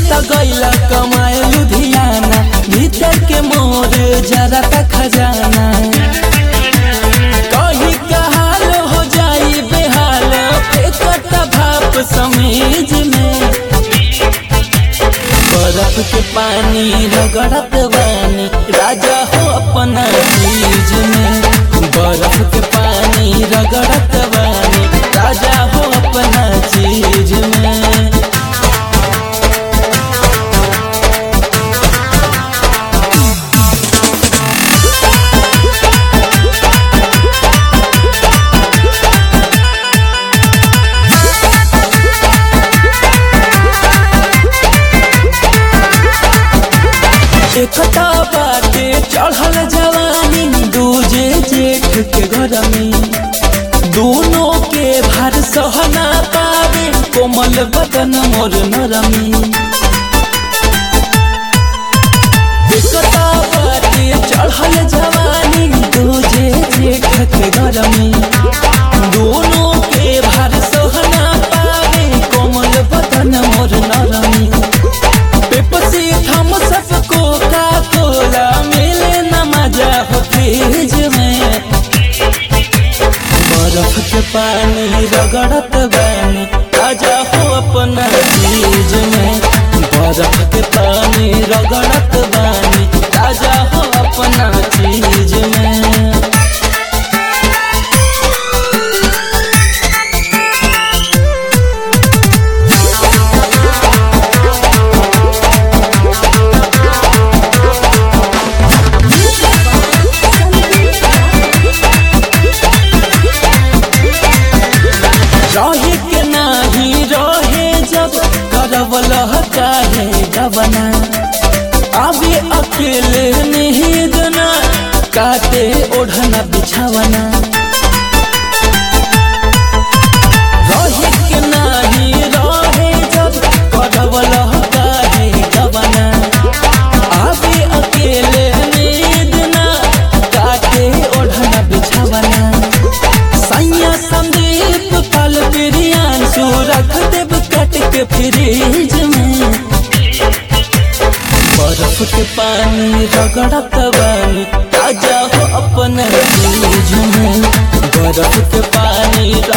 त गैला कमाए लुधियाना भीतर के मोर जरा का खजाना कही कहाल हो जाई बेहाल फेंकत भाप समीज में बर्फ के पानी रगड़त बानी राजा हो अपना चीज में बर्फ के पानी रगड़त बानी राजा हो अपना चीज में एकता बाटे चढ़ल जवानी दूजे जेठ के घर में दोनों के भार सहना पावे कोमल बदन मोर नरमी एकता बाटे चढ़ल जवानी दूजे जेठ के घर में दोनों के भार सहना पावे कोमल बदन मोर नरमी Pepsi Thums Up Coca Cola मिले न मजा हो फ्रिज में बर्फ के पानी रगड़त बानी आजा हो अपना चीज में बर्फ के पानी रगड़त बानी आजा हो अपना चीज में रहे के नाही रहे जब करवल चाहे जबना अभी अकेले नहीं दना काटे ओढ़ना बिछावना रहे के नाही रहे जब करवल चाहे जबना अभी अकेले नहीं दना काटे ओढ़ना बिछावना सैया संदीप पल बिरियान सो रख देव कट के फ्रिज में बर्फ के पानी रगड़त बानी ताजा हो अपने चीज में बर्फ के पानी